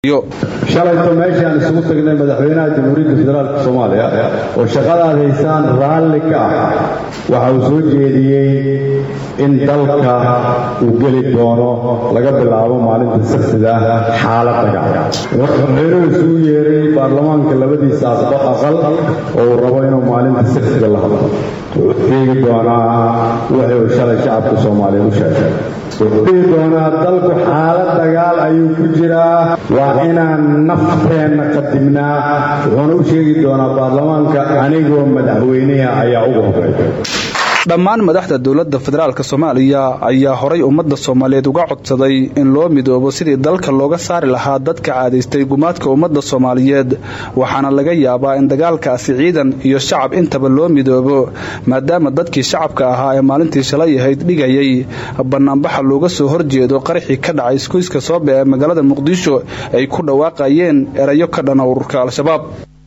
shalayto meeshaan isugu tagnay madaxweynaha jamhuuriyadda federaalk soomaaliya oo shaqadaad haysaan raalli ka ah waxa uu soo jeediyey in dalka uu geli doono laga bilaabo maalinta saksida xaalad dagaal madaxweynuhu isugu yeeray baarlamaanka labadiisa aqal oo uu rabo inuu maalinta saksida la hadlo wuxuu sheegi doonaa wixii uu shalay shacabka soomaaliya u sheegay wuxuu dhihi doonaa dalku xaalad dagaal ayuu ku jiraa waa inaan nafteenna qadimnaa wuxuuna u sheegi doonaa baarlamaanka anigoo madaxweynaha ayaa ugu horeeya dhammaan madaxda dowladda federaalk soomaaliya ayaa horay ummadda soomaaliyeed uga codsaday in loo midoobo sidii dalka looga saari lahaa dadka caadaystay gumaadka ummadda soomaaliyeed waxaana laga yaabaa in dagaalkaasi ciidan iyo shacab intaba loo midoobo maadaama dadkii shacabka ahaa ee maalintii shalay ahayd dhigayay bannaanbaxa looga soo horjeedo qaraxii ka dhacay iskuiska soobe ee magaalada muqdisho ay ku dhawaaqayeen erayo ka dhana ururka al-shabaab